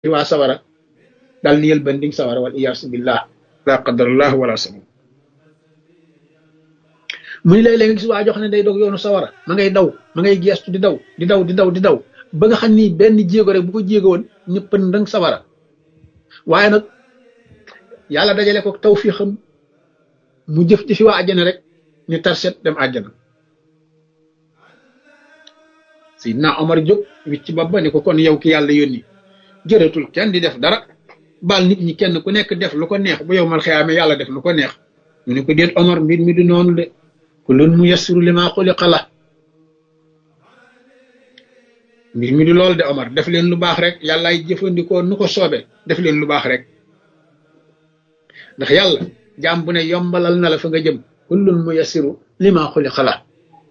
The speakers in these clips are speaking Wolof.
waa sawara dal ni yël banding sawara wal iyaasu billah la qadarallah wala sabu mu ni léeg-léeg nga gis waa jox ne day dog yoonu sawara ma ngay daw ma ngay geestu di daw di daw di daw di daw ba nga xam ni benn jéego rek bu ko jéego woon ñëpp ndang sawara waaye nag yàlla dajale ko tawfiixam mu jëf ci fi waa àjjana rek ñu tarset dem àjjana Seydina Omar jóg wicc ci bopp ba ni ko kon yow ki yàlla yónni jërëtul kenn di def dara baal nit ñi kenn ku nekk def lu ko neex bu yow mal xiyaame yàlla def lu ko neex mu ne ko déet Omar mbir mi du noonu de kullun muyassiru limaa xuliqa la mbir mi du loolu de Omar def leen lu baax rek yàllaay jëfandikoo nu ko soobee def leen lu baax rek ndax yàlla jaam bu ne yombalal na la fa nga jëm kullun muyassiru limaa xuliqa la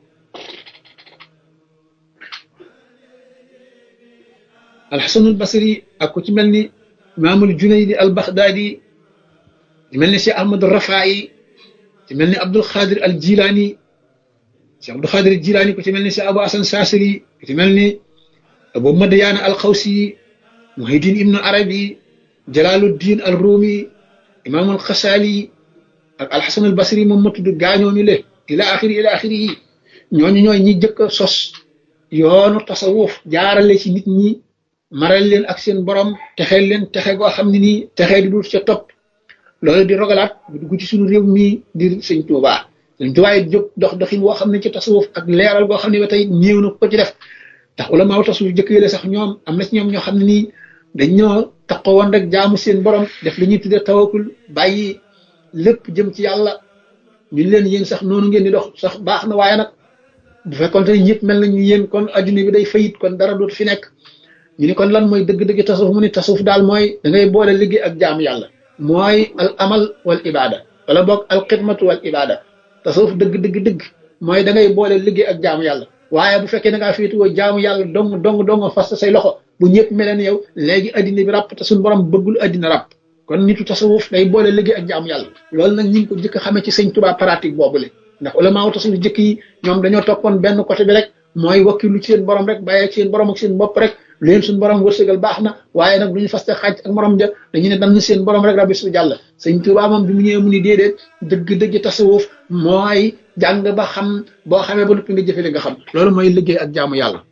alxasanul basri ak ku ci mel ni imaamul junaydi al baxdaadi ci mel ni cheikh ahmad rafaayi ci mel ni abdul xaadir al jilaani cheikh abdul xaadir al jilaani ku ci mel ni cheikh abu asan saasiri ku ci mel ni abu madayaana al xawsi muhiddin ibnu arabi jalaaluddin al ruumi imaamul xasaali ak alxasan al basri moom ma tudd gaañooñu le ila axiri ila axiri yi ñooñu ñooy ñi jëkk a sos yoonu tasawuf jaarale ci nit ñi maral leen ak seen borom texeel leen texe goo xam ne nii texee di dul ca topp loolu di rogalaat bu dugg ci suñu réew mii di sëñ Tuubaa sëñ Tuubaa yi jóg dox doxin woo xam ne ci tasawuf ak leeral goo xam ne ba tey néew na ko ci def ndax ulamaaw tasawuf jëkk yële sax ñoom am na ci ñoom ñoo xam ne nii dañ ñoo taxaw woon rek jaamu seen borom def li ñuy tuddee tawakul bàyyi lépp jëm ci yàlla ñu leen yéen sax noonu ngeen di dox sax baax na waaye nag bu fekkoon te ñëpp mel nañu yéen kon adduna bi day fayit kon dara dootu fi nekk ñu ni kon lan mooy dëgg-dëgg tasawuf mu ni tasawuf daal mooy da ngay boole liggéey ak jaamu yàlla mooy al amal wal ibada wala boog al xidmatu wal ibada tasawuf dëgg dëgg dëgg mooy da ngay boole liggéey ak jaamu yàlla waaye bu fekkee da ngaa féetuwoo jaamu yàlla dong dong dong fas say loxo bu ñëpp mel ne yow léegi addina bi ràpp te suñu borom bëggul addina ràpp kon nitu tasawuf day boole liggéey ak jaamu yàlla loolu nag ñu ngi ko jëkk xamee ci sëñ Tuubaa pratique boobule ndax ulamaaw tasawuf jëkk yi ñoom dañoo toppoon benn côté bi rek mooy wakkilu ci seen borom rek bàyyee ci seen borom ak seen bopp rek leen suñu borom wërsëgal baax na waaye nag du ñu faste xaaj ak morom ja dañu ne dam seen borom rek rabbi su jàll sëñ Tuubaa moom bi mu ñëwee mu ni déedéet dëgg-dëgg tasawuf mooy jàng ba xam boo xamee ba noppi nga jëfe li nga xam loolu mooy liggéey ak jaamu yàlla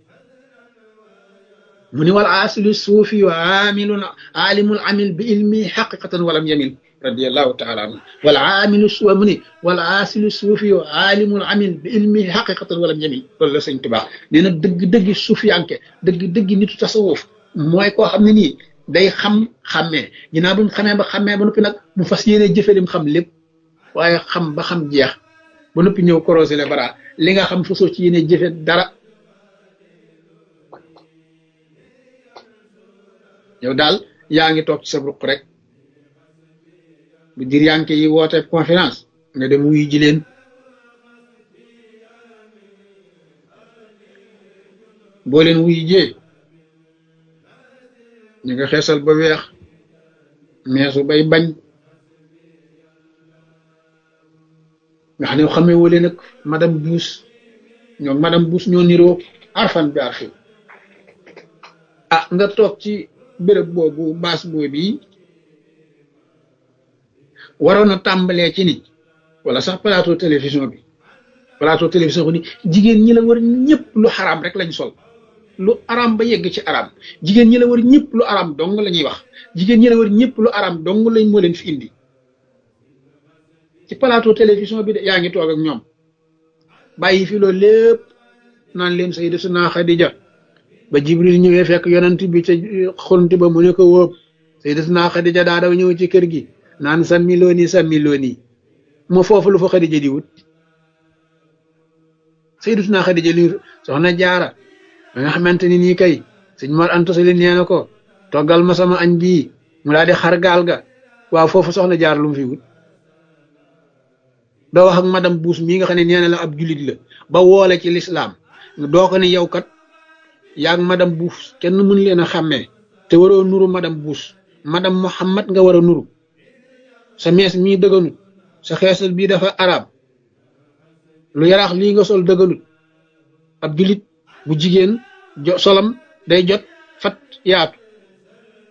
mu ni wal aasilu suufi wa aamilun aalimul amil bi ilmi xaqiqatan walam yamil radiallahu taala anhu wal aamilu suwa mu ni wal aasilu suufi wa aalimul amil bi ilmi xaqiqatan walam yamil loolu la sëñ Tuubaa nee na dëgg-dëgg suufiyanke dëgg-dëgg nitu tasawuf mooy koo xam ne nii day xam xàmmee ginnaaw bi mu xamee ba xàmmee ba noppi nag mu fas yéene jëfe lim xam lépp waaye xam ba xam jeex ba noppi ñëw korosé le bara li nga xam fasoo ci yéene jëfe dara yow daal yaa ngi toog ci sa ruq rek bu dir yanke yi woote conférence nga dem wuyu ji leen boo leen wuyu jee ñu nga xeesal ba weex meesu bay bañ nga xam ne xamee woo leen ak madame Buus ñoom madame Buus ñoo niroo arfan bi arfi ah nga toog ci béréb boobu baas boobu waroon a tàmbalee ci ni wala sax plateau télévision bi plateau télévision bi ni jigéen ñi la war ñëpp lu xaraam rek lañ sol lu araam ba yegg ci araam jigéen ñi la war ñëpp lu araam dong la ñuy wax jigéen ñi la war ñëpp lu araam dong lañ moo leen fi indi ci plateau télévision bi de yaa ngi toog ak ñoom bàyyi fi loolu lépp naan leen Sayyidatuna Xadija ba Jibril ñëwee fekk yonent bi ca xonti ba mu ne ko wóob Sayyidatuna Xadija daa daw ñëw ci kër gi naan sàmmi looni sàmmi looni moo foofu lu fa Xadija di wut Sayyidatuna Xadija li soxna jaara ba nga xamante ni nii kay sëñ Mor Anta Sali nee na ko toggal ma sama añ bii mu daal di xar gaal ga waaw foofu soxna jaar lu mu fi wut doo wax ak madame Buus mii nga xam ne nee na la ab julit la ba woole ci lislaam doo ko ne yow kat yaag madame Buus kenn mën leen a xàmmee te waroo nuru madame Buus madame Muhammad nga war a nuru sa mees mii dëgganut sa xeesal bii dafa arab lu yaraax lii nga sol dëgganut ab julit bu jigéen jo solam day jot fat yaatu